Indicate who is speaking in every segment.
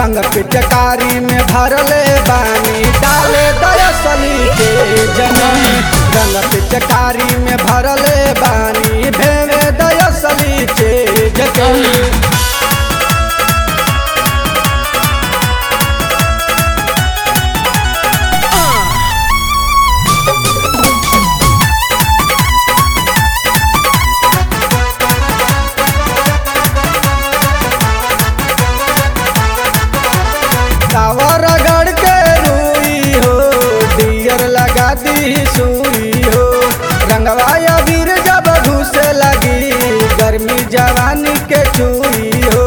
Speaker 1: रंग पिचकारी में भरले बानी डाले दयसली के जमी रंग पिचकारी में भरले बानी भेवे दयसली के जमी टावर गढ़ के रुई हो डियर लगा दी सुई हो रंगवा अबीर जब घुसे लगी गर्मी जवानी के चुई हो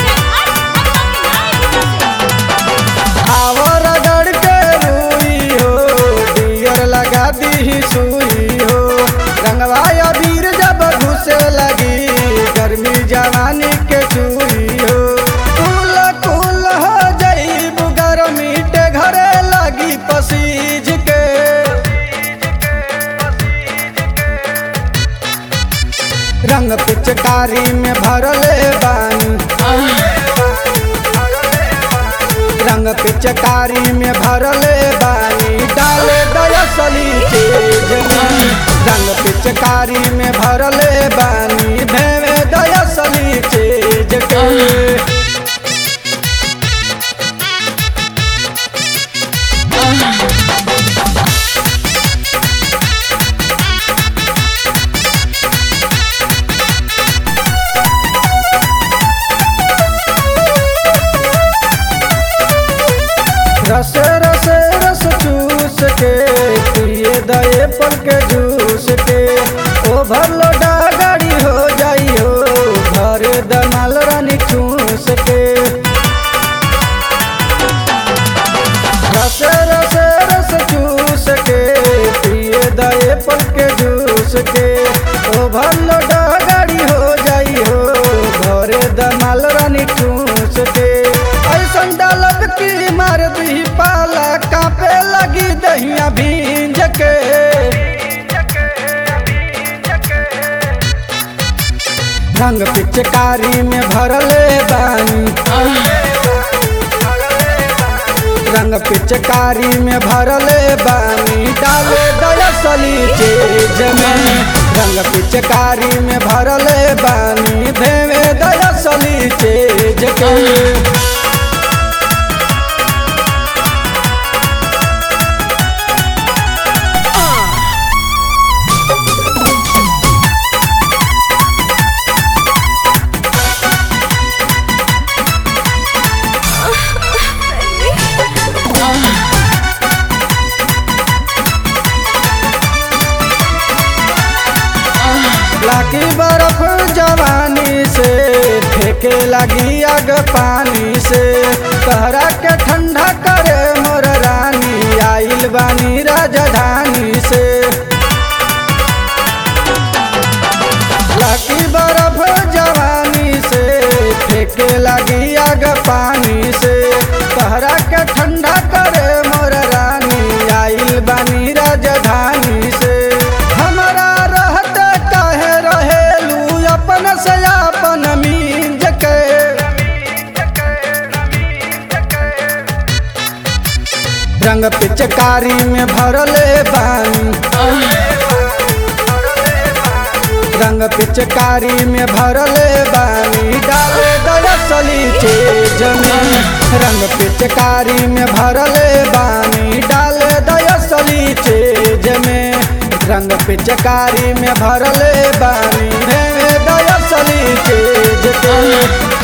Speaker 1: टावर गढ़ के रुई हो डियर लगा दी सुई हो रंगवा अबीर जब घुसे लगी गर्मी जवानी के चुई हो कुल कुल हो जईब गर्मी के घरे लगी पसीज के रंग पिचकारी में भरले बानी रंग पिचकारी में भरले बानी डाले दयसली तेज में रंग पिचकारी में भरले बानी भेवे दयसली तेज के रस रस रस चूस के पिए दए पल के जूस के ओ भरलो गाड़ी हो जाई हो भर दमाल रानी चूस के रस रस रस चूस के पिए दए पल के जूस के ओ भरलो गाड़ी हो जाई हो भर दमाल रानी चूस के ऐसन डालब की मार दी पाला कापे लगी दहिया भींज के रंग पिचकारी में भरले बानी रंग पिचकारी में भरले बानी डाले दयसली तेज में रंग पिचकारी में भरले बानी भेवे दयसली तेज के लाकी बर्फ जवानी से फेंके लगी अग पानी से कहरा के ठंडा करे मोर रानी आइल बानी राजधानी से लाकी बर्फ जवानी से फेंके लगी अग पानी से कहरा के ठंडा करे मोर रानी आइल बानी राजधानी से हमारा रहते काहे रहेलू अपन से अपन मींज के रंग पिचकारी में भरले बानी रंग पिचकारी में भरले बानी डाले दयसली तेज में रंग पिचकारी में भरले बानी डाले दयसली तेज में रंग पिचकारी में भरले बानी भेवे दयसली तेज के